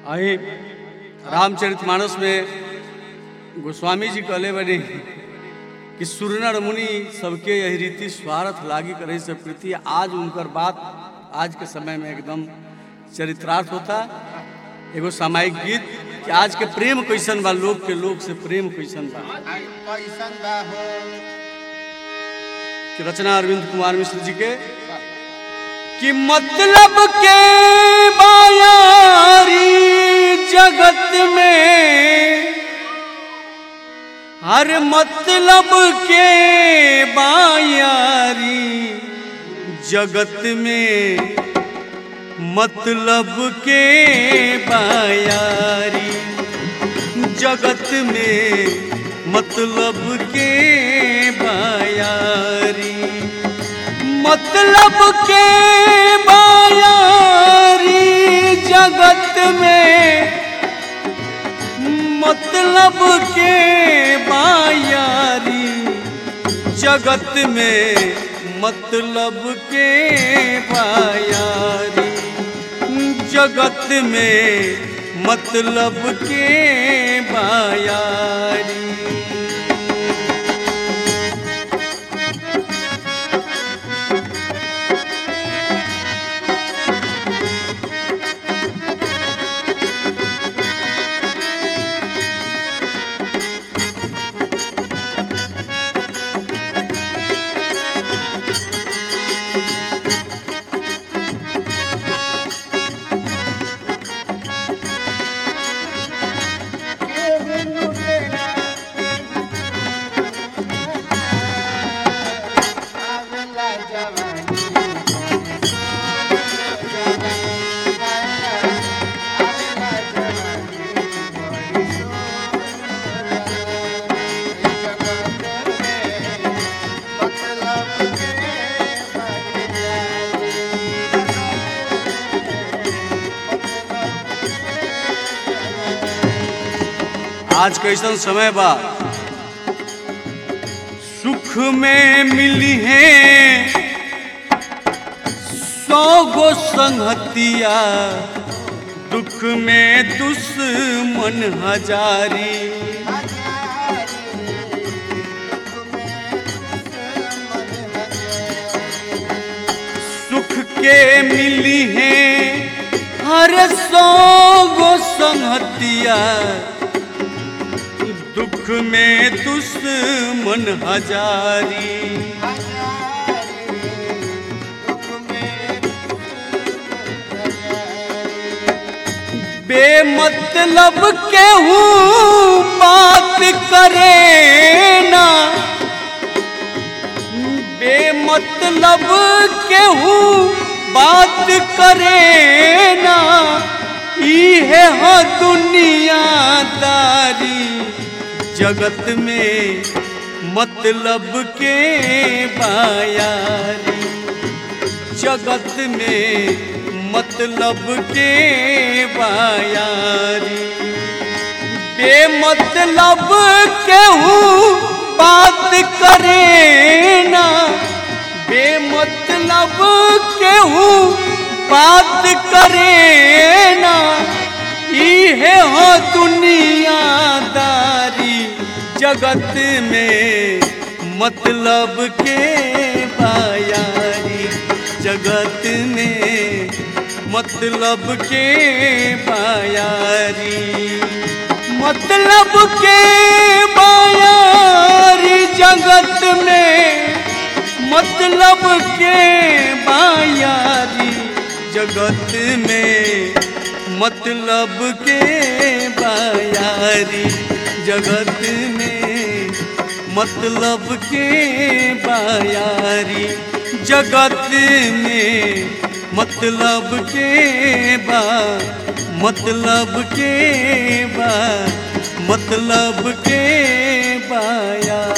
अही रामचरितमानस में गोस्वामी जी कहले बने कि सुरनर मुनि सबके यही रीति स्वार्थ लागी करे से प्रीति आज उनकर बात आज के समय में एकदम चरित्रार्थ होता एगो सामायिक गीत कि आज के प्रेम कैसन बा लोग के लोग से प्रेम कैसन बा कैसन बा हो कि रचना अरविंद कुमार मिश्र जी के कि मतलब के बायारी जगत में हर मतलब के बायारी जगत में मतलब के बायारी जगत में मतलब के बायारी मतलब के बायारी जगत में मतलब के बायारी जगत में मतलब के बायारी जगत में मतलब के बायारी केहू तेरा आवेला जवानी आवेला जवानी मतलब आज कैसन समय बा सुख में मिली है सौ गो संगतिया दुख में दुश्मन हजारी सुख के मिली है हर सौ गो संगतिया दुख में दुश्मन हजारी बेमतलब केहू बात करे ना बेमतलब केहू बात करे ना इहे हो दुनियादारी जगत में मतलब के बायारी जगत में मतलब के बायारी बेमतलब केहू बात करे ना बेमतलब केहू बात करे ना इहे हो दुनियादारी जगत में मतलब के बायारी जगत में मतलब के बायारी मतलब के बायारी जगत में मतलब के बायारी जगत में मतलब के बायारी जगत में मतलब के बायारी जगत में मतलब के बा मतलब के बा मतलब के बाया